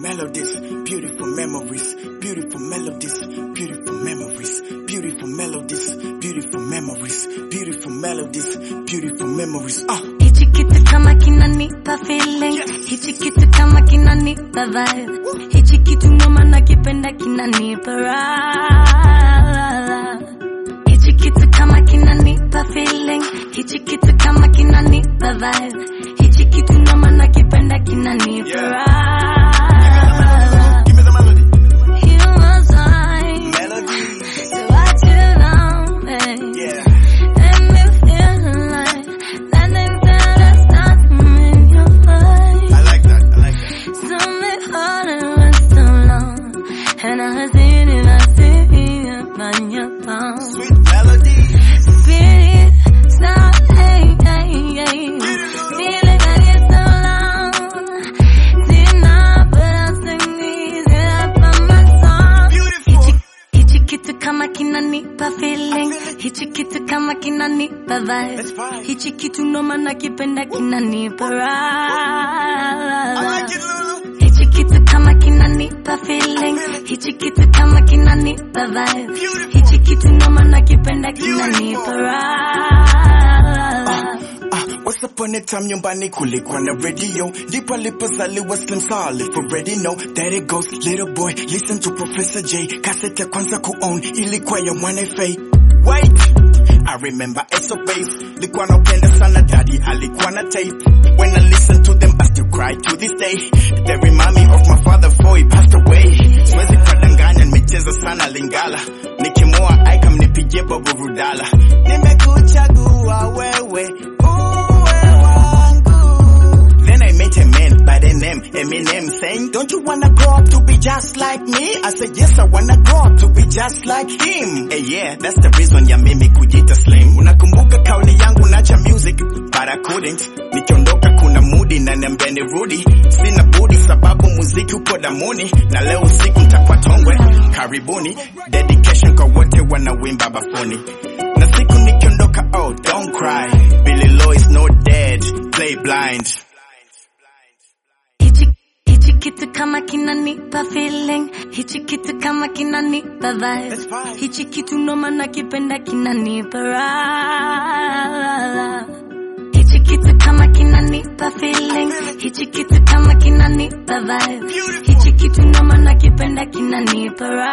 melodies, beautiful memories, beautiful melodies, beautiful memories, beautiful melodies, beautiful memories, beautiful melodies, beautiful memories. Ah, Hichi kitu kama kinanipa feeling, hichi kitu kama kinanipa vibe, hichi kitu noma nakipenda kinanipa raha. Hichi kitu kama kinanipa feeling, hichi kitu kama kinanipa vibe, hichi kitu noma nakipenda kinanipa Yeah. raha. give me the melody. You was mine, Melody, so what you know, babe. yeah. And me feel like that thing that I start in your mind. I like that. I like that. So me heart it was so long, and I seen it, I see it on your palm. Sweet melody. Spirit, sound, hey, hey, hey. Feeling like it's so long. See now, but I sing these it up on my song. Beautiful. Hichi kitu kama kinanipa feeling, hichi kitu kama kinanipa vibe, Let's vibe. hichi kitu noma nakipenda kinanipa I like raha. it, Lulu. Hichi kitu kama kinanipa feeling, hichi kitu kama kinanipa vibe, hichi kitu noma nakipenda kinanipa raha. Ah, once upon a time nyumbani kulikuwa na radio ndipo alipozaliwa Slim Saleh for already know that it goes little boy listen to Professor J cassette ya kwanza kuown ilikuwa ya 1FA wait I remember SOPs likuwa napenda sana daddy alikuwa na tape when I listen to them I still cry to this day they remind me of my father before he passed away siwezi kudanganya nimecheza sana Lingala nikimua aika mnipigie Bobo Rudala nimekuchagua wewe uwe wangu Then I met a man by the name Eminem saying, Don't you wanna grow up to be just like me? I said, Yes, I wanna grow up to be just like him. Hey, yeah, that's the reason ya mimi kujita slim. Unakumbuka kauli yangu nacha music, but I couldn't. Nikiondoka kuna mudi na niambia nirudi. Sina budi sababu muziki upo damuni. Na leo usiku nitakuwa tongwe. Karibuni, dedication kwa wote wanawimba bafuni. Na siku nikiondoka, oh, don't cry. Billy Low is not dead. Play blind. Hichi hichi kitu kama kinanipa feeling, hichi kitu kama kinanipa vibe, Let's vibe. hichi kitu noma nakipenda kinanipa raha. Hichi kitu kama kinanipa feeling, hichi kitu kama kinanipa vibe, hichi kitu noma nakipenda kinanipa raha.